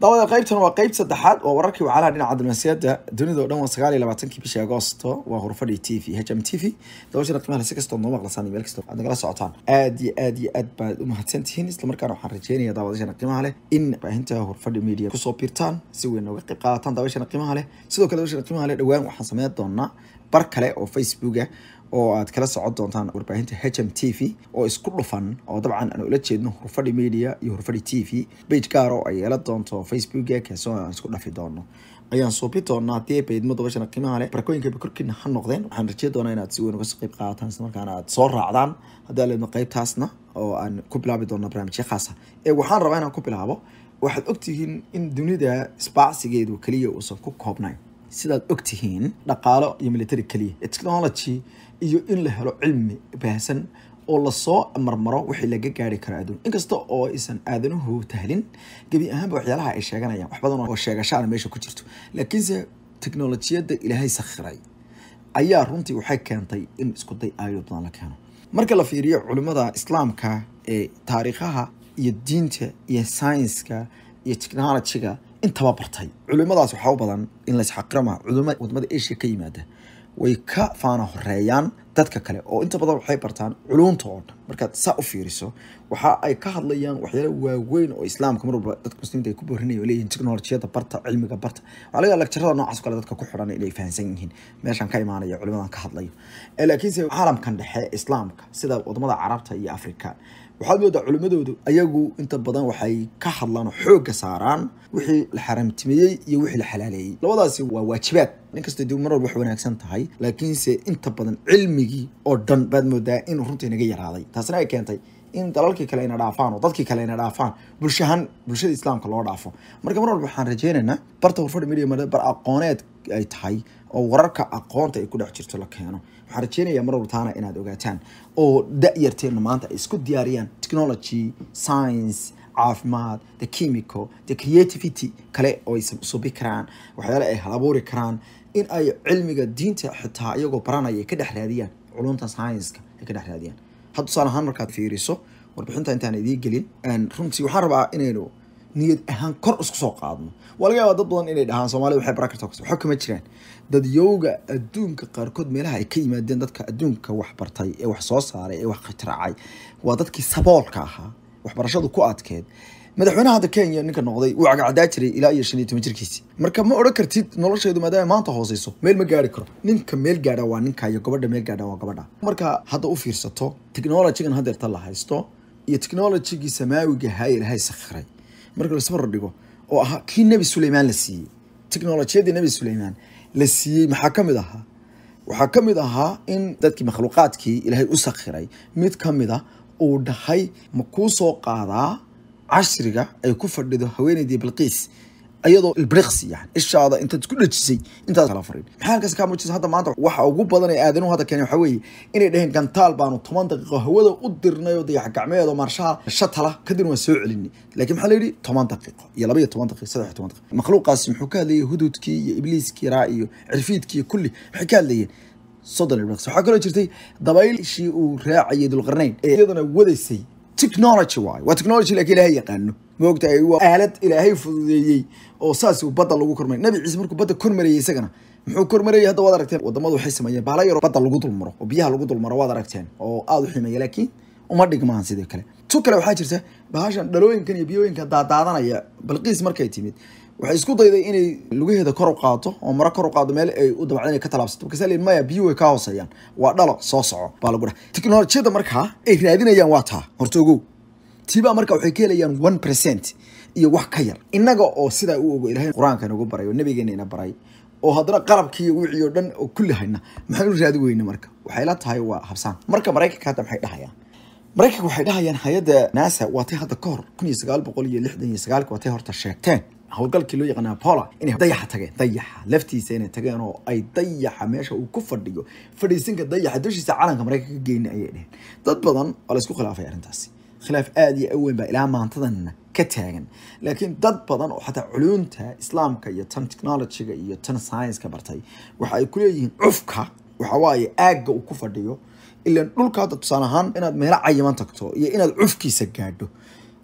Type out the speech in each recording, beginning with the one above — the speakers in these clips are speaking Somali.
daawada qaybtan waa qayb saddexaad waa wararkii wacalaha dhinaca diblomaasiyadda dunida o dhan waa sagaal iyo labaatankii bishii agoosto waa hurfadhi t v h m t v dabashana qiimaha si kastoo noo maqlasaan iyo meel kastoo aad nagala socotaan aad iyo aad iyo aad baad u mahadsan tihiin islamarkaana waxaan rajeynaya daawadashana qiimaha leh in baahinta hurfadhi media kusoo biirtaan si weyn nooga qayb qaadataan daawashana qiimaha leh sidoo kale dabashana qiimaha leh dhowaan waxaan sameyn doonaa bar kale oo facebooka oo aad kala socon doontaan warbaahinta h m t v oo isku dhufan oo dabcan aan ula jeedno hurfadhi media iyo hurfadhi t v bage gaar oo ay yeelan doonto facebooka kaasoo aan isku dhafi doono ayaan suubi doonaa haddii ay baydmo dabashana qiimaha leh barakooyinka korkiina ha noqdeen waxaan rajey doonaa inaad si weyn uga soo qayb qaadataan islamarkaana aad soo raacdaan haddii aleedno qaybtaasna oo aan ku bilaabi doono barnaamijyo khaasa ee waxaan rabaa inaan ku bilaabo waxaad ogtihiin in dunida isbaacsigeedu keliya uusan ku koobnayn sidaad ogtihiin dhaqaalo iyo military keliya technology iyo in la helo cilmi baahsan oo lasoo marmaro wixii laga gaari karo adduun inkasta oo aysan aadanuhu tahlin gebi ahaanba waxyaalaha ay sheeganayaan wax badan oo sheegashaana meesha ku jirto laakiinse teknolojiyadda ilaahay sakhiray ayaa runtii waxay keentay in isku day aayad badan la keeno marka la fiiriyo culimmada islaamka ee taariikhaha iyo diinta iyo saynska iyo technologyga intaba bartay culimadaas waxaa u badan in laysxaqirama culimo wadamada asia ka yimaada way ka faana horeeyaan dadka kale oo inta badan waxay bartaan culumta oo dhan markaad saa u fiiriso waxa ay ka hadlayaan waxyaala waaweyn oo islaamka mar walba dadka muslimiinta ay ku boorinayo leeyihin technolojiyada barta cilmiga barta waxaa laga lecturada noocaas kale dadka ku xidhan inay fahansan yihiin meeshan ka imaanaya culimadan ka hadlayo laakiinse caalamkan dhexe islaamka sida wadamada carabta iyo afrika waxaad moodaa culimadoodu ayagu inta badan waxay ka hadlaan oo xoogga saaraan wixii la xaramtimeeyey iyo wixii la xalaaleeyey labadaasi waa waajibaad ninkasta dib mar walba wax wanaagsan tahay laakiinse inta badan cilmigii oo dhan baad moodaa inuu runtii naga yaraaday taasina ay keentay in dalalkii kale ayna dhaafaan oo dadkii kale ayna dhaafaan bulshahan bulshada islaamka loo dhaafo marka mar walba waxaan rajeynaynaa barta hurfadhi media bar aqooneed ay tahay oo wararka aqoonta ay ku dhex jirto la keeno waxaan rajeynayaa mar walba taana inaad ogaataan oo da-yarteenna maanta ay isku diyaariyaan technology science caafimaad the chemical the creativity kale oo ay subi karaan waxyaale ay hal abuuri karaan in ay cilmiga diinta xitaa iyagoo baranaya ay ka dhex raadiyaan culumta science-ka ay ka dhex raadiyaan had tusaale ahaan markaad fiiriso warbixinta intaan idiin gelin runtii waxaan rabaa inaynu niyad ahaan kor isku soo qaadno waa laga yaabaa dad badan inay dhahaan soomaalida waxay baran kartaa waxa kama jiraan dadyowga adduunka qaarkood meelaha ay ka yimaadeen dadka adduunka wax bartay ee wax soo saaray ee wax khitiraacay waa dadkii saboolka ahaa waxbarashadu ku adkeed madaxweynaha hadda kenya ninka noqday wuu cagacdaa jiray ilaa iyo shan iyo toban jirkiisi marka ma odhan kartid nolosheedu maadaama maanta hooseyso meel ma gaari karo ninka meel gaadha waa ninka iyo gabadha meel gaadha waa gabadha marka hadda u fiirsato technologygan hadeerta la haysto iyo technologygii samaawiga ahaa ilahay sakhiray marka lasbar dhigo oo ahaa kii nebi suleymaan la siiyey technolojiyadii nebi suleymaan la siiyey maxaa ka mid ahaa waxaa ka mid ahaa in dadkii makhluuqaadkii ilaahay u sakhiray mid ka mid a uu dhahay ma kuu soo qaadaa cashriga ay ku fadhido haweeneydii bilqiis ayadoo ilbriqsi yani ishaada intaad isku dhejisay intaad kala farin maxaa halkaas kaa muujisa hadda maanta waxa ugu badan ee aadanuhu hadda keenay waxaa weeye inay dhaheen gantaal baanu toban daqiiqo hawada u dirnay oo dayax gacmeedo marshaha shatala kadibna waan soo celinay laakiin maxaa la yidhi toban daqiiqo iyo laba iyo toban daqiiqo saddex iyo toban daqiiqo makhluuqaasi muxuu ka hadlayay hududkii iyo ibliiskii raa iyo cirfiidkii iyo kulli maxay ka hadlayeen soddon ilbriqsi waxaa kaloo jirtay dabayshii uu raacayay dulqarnayn ee iyadana wadaysay technology waayo waa technology laakiin ilaahay yaqaano moogtahay waa aalad ilaahay fududeeyey oo saas uu badda lagu kormaray nabi ciise markuu badda kormarayay isagana muxuu kormarayay hadda waad aragteen wadamadu waxay sameeyeen baala yaro badda lagu dulmaro oo biyaha lagu dulmaro waad aragteen oo aada u ximeeya laakiin uma dhigmaan sidoo kale tu kale waxaa jirta bahashan dhalooyinkan iyo biyooyinka daadaadanaya balqiis markay timid waxay isku dayday inay lugaheeda kor u qaato oo maro kor u qaado meel ay u dabacda inay ka talaabsato markaasa leeyihin maya biyo way ka hooseeyaan waa dhalo soo soco baa lagu dhaha teknolojiyada markaa ay raadinayaan waa taa horta ogow tiibaa marka waxay ka helayaan one percent iyo wax ka yar innaga oo sidaa u ogo ilahay qur-aanka nagu baray oo nabigeena ina baray oo haddana qalabkii wixii oo dhan oo kulli hayna maxaan u raadi weyne marka waxay la tahay waa habsaan marka maraykanka hadda maxay dhahayaan maraykanka waxay dhahayaan hay-adda nasa waatay hadda ka hor kun iyo sagaal boqol iyo lixdan iyo sagaalka waatay horta sheegteen howlgalkii loo yaqaana apola inay dayaxa tageen dayaxa laftiisa inay tageen oo ay dayaxa meesha uu ku fadhiyo fadhiisinka dayaxa dushiisa calanka maraykanka ka geyna ayay dheheen dad badan waa laysku khilaafay arrintaasi khilaaf aada iyo aweyn baa ilaa maantadanna ka taagan laakiin dad badan oo xataa culunta islaamka iyo tan technologyga iyo tan science-ka bartay waxa ay kuleeyihiin cufka waxa waaye aagga uu ku fadhiyo ilan dhulka hadda tusaale ahaan inaad meelo cayiman tagto iyo inaad cufkiisa gaadho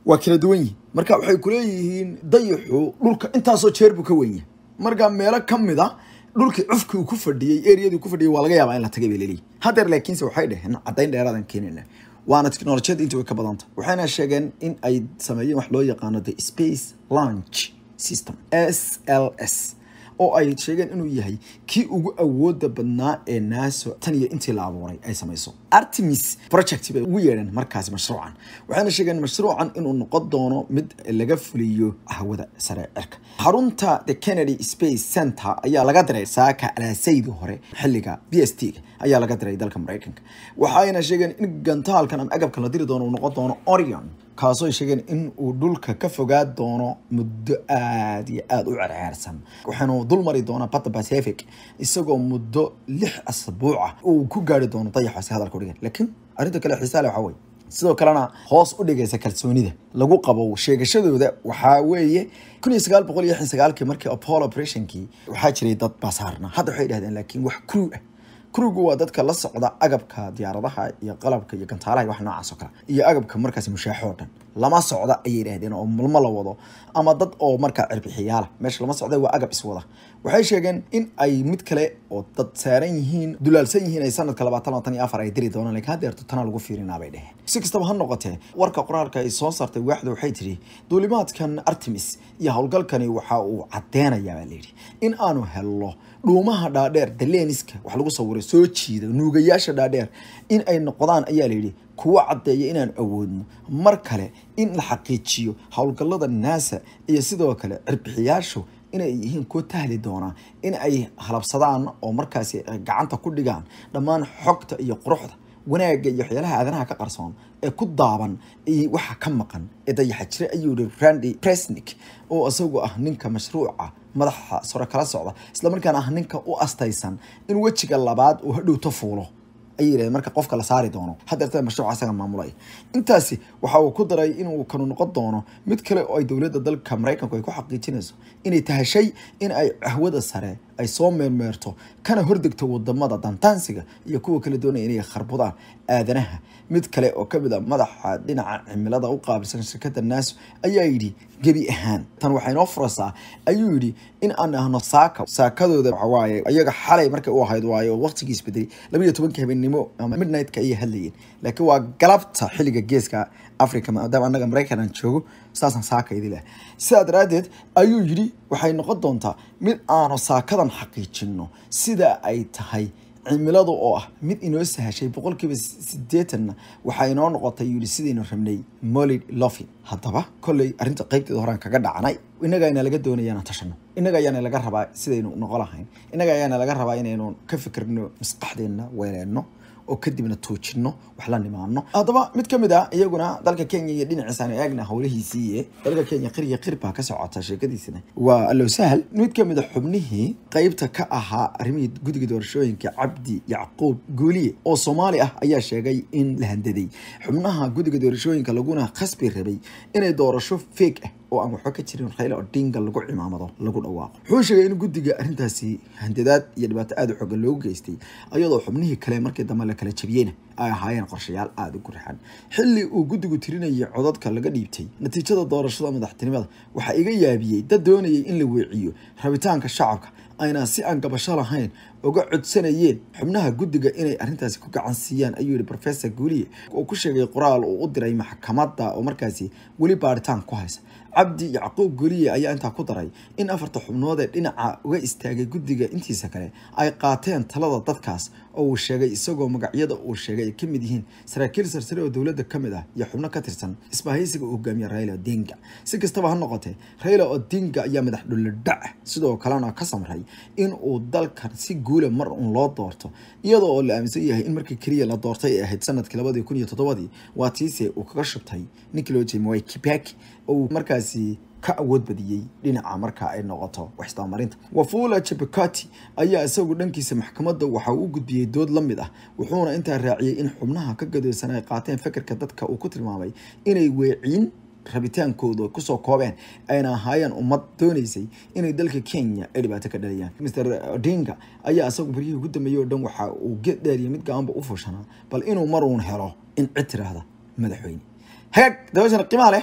waa kala duwan yihin marka waxay kuleeyihiin dayaxu dhulka intaasoo jeer buu ka wen yahay marka meelo ka mid a dhulkii cufkii uu ku fadhiyey eriyadii ku fadhiyey waa laga yaabaa in la tagay bay leeyihin haddeer laakiinse waxay dheheen caddayn dheeraadan keenayna waana teknolojiyada intii way ka badanta waxayna sheegeen in ay sameeyeen wax loo yaqaano the space launch system s l s oo ay sheegeen inuu yahay kii ugu awooda badnaa ee naaso tan iyo intii la abuuray ay samayso artemis project bay ugu yeedheen markaasi mashruucan waxayna sheegeen mashruucan inuu noqon doono mid laga fuliyo hawada sare cirka xarunta the kennedy space center ayaa laga diray saaka alaasaydi hore xilliga b s t ga ayaa laga diray dalka maraykanka waxayna sheegeen in gantaalkan ama agabkan la diri doono uu noqon doono orion kaasoo ay sheegeen in uu dhulka ka fogaa doono muddo aada iyo aada u cerceersan waxaanu dul mari doonaa badda pacific isagoo muddo lix asbuuca uu ku gaari doono dayaxaasi hadalka udhigan laakiin arrinta kale xiisaa leh waxaa weye sidoo kalena hoos u dhigaysa kalsoonida lagu qabo sheegashadooda waxaa weeye kun iyo sagaal boqol iyo lixdan sagaalkii markii apollo operationkii waxaa jiray dad basaarna hadda waxay dhahdeen laakiin wax crew ah kurugu waa dadka la socda agabka diyaaradaha iyo qalabka iyo gantaalaha wax noocaas oo kale iyo agabka markaasi mushaaxo oo dhan lama socda ayay yidhahdeen oo malmo la wado ama dad oo markaa cirbixiyaala meesha lama socda waa agab iswada waxay sheegeen in ay mid kale oo dad saaran yihiin dulaalsan yihiin ay sanadka labaatan labaatan iyo afar ay diri doonaan lakiin haddeerto tana lagu fiirinaa bay dheheen si kastaba ha noqotee warka qoraalka ay soo saartay waaxda waxay tidhi duulimaadkan artemis iyo howlgalkani waxa uu caddeenayaa baa layidhi in aanu helno dhuumaha dhaadheer daleniska wax lagu sawiray soo jiida nuugayaasha dhaadheer in ay noqdaan ayaa layidhi kuwa caddeeya inaan awoodno mar kale in la xaqiijiyo howlgallada naasa iyo sidoo kale cirbixiyaashu inay yihiin kuwa tahli doonaa in ay halabsadaan oo markaasi gacanta ku dhigaan dhammaan xogta iyo quruxda wanaagga iyo waxyaalaha aadanaha ka qarsoon ee ku daaban iyo waxa ka maqan ee dayaxa jira ayuu yihi randy presnick oo isagu ah ninka mashruuca madaxa sore kala socda islamarkaana ah ninka u astaysan in wejiga labaad uu hadhowto fuulo ayay yidhahdeen marka qofka la saari doono haddeerta mashruuca isaga maamulay intaasi waxa uu ku daray inuu kanu noqon doono mid kale oo ay dowladda dalka maraykanku ay ku xaqiijinayso inay tahashay in ay cahwada sare ay soo meermeerto kana hordegto wadamada dantaansiga iyo kuwa kala doonaya inay kharbudaan aadanaha mid kale oo kamid a madaxa dhinaca cimilada u qaabilsan shirkadda naaso ayaa yidhi gebi ahaan tan waxay noo furaysaa ayuu yidhi in aan ahno saaka saakadooda waxawaaye iyaga xalay markay u ahayd waaye oo waqtigii isbedelay laba iyo tobankii habeennimo ama midnightka ayay hadlayeen laakiin waa galabta xilliga geeska africa maadaama annaga maraykan aan joogo saasaan saaka idi leh sidaa daraaddeed ayuu yidhi waxay noqon doontaa mid aanu saakadan xaqiijino sida ay tahay cimiladu oo ah mid inoo sahashay boqolkiiba sideetanna waxaa inoo noqotay yidhi sidaynu rabnay molid lofin haddaba kolley arrinta qaybteeda horaan kaga dhacnay innaga ayna laga doonaya inaan tashano innaga ayaana laga rabaa sidaynu noqon lahayn innaga ayaana laga rabaa inaynu ka fikirno maskaxdeenna weeleenno oo kadibna tuujino wax la nimaano haddaba mid ka mid ah iyaguna dalka kenya iyo dhinaciisaan eegna howlihiisii dalka kenya qiriya qir baa ka socota sheekadiisina waa allow sahal mid ka mid a xubnihii qeybta ka ahaa arrimihii guddiga doorashooyinka cabdi yacquub guuliye oo soomaali ah ayaa sheegay in la handaday xubnaha guddiga doorashooyinka laguna khasbi rabay inay doorasho feeg ah oo aan waxba ka jirin rayla odinga lagu cimaamado lagu dhawaaqo wuxuu sheegay in guddiga arrintaasi handadaad iyo dhibaato aada u xoogan loogu geystay ayadoo xubnihii kale markii dambe la kala jabiyeyna ay ahaayeen qorshayaal aada u gurxan xilli uu guddigu tirinayay codadka laga dhiibtay natiijada doorashada madaxtinimada waxaa iga yaabiyey dad doonayay in la weeciyo rabitaanka shacabka ayna si aan gabasho lahayn uga codsanayeen xubnaha guddiga inay arrintaasi ku gacan siiyaan ayuu yihi professor guuliye oo ku sheegay qoraal uu u diray maxkamadda oo markaasi weli baaritaan ku haysa cabdi yacquub guuliye ayaa intaa ku daray in afarta xubnood ee dhinaca uga istaagay guddiga intiisa kale ay qaateen talada dadkaas oo uu sheegay isagoo magacyada uu sheegay ay ka mid yihiin saraakiil sarsare oo dowladda ka mid ah iyo xubno ka tirsan isbahaysiga uu hogaamiye raila odinga si kastaba ha noqotee raila odinga ayaa madax dhullodhac sidoo kalena ka samray in uu dalkan si guula mar uun loo doorto iyadoo oo la aaminsan yahay in markii keliya la doortay ay ahayd sanadkii labadii kun iyo toddobadii waa tiise uu kaga shubtay ninkii loo jeeyay mwai kibaki oo uu markaasi ka awood badiyey dhinaca marka ay noqoto waxisdabamarinta wafula chebukati ayaa isagu dhankiisa maxkamadda waxa uu u gudbiyey dood la mid ah wuxuuna intaa raaciyey in xubnaha ka gadoosan ay qaateen fekerka dadka uu ku tilmaamay inay weeciin rabitaankooda kusoo koobeen ayna ahaayeen ummad doonaysay inay dalka kenya ay dhibaato ka dhaliyaan mr odinga ayaa isagu baryihii ugu dambeeyey oo dhan waxa uu geed dheeriya mid gacanba u fushanaa bal inuu maruun helo in cid tiraahda madaxweyne hagaag dabashana qiimaha leh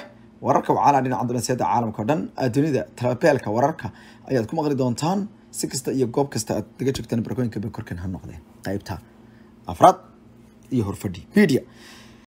wararka wacaalaa dhinaca dunaasiyada caalamka o dhan dunida talabeelka wararka ayaad ku maqli doontaan si kasta iyo goob kasta aad naga joogtaan barkooyinka bay korkan ha noqdeen qaybta afraad iyo horfadhi media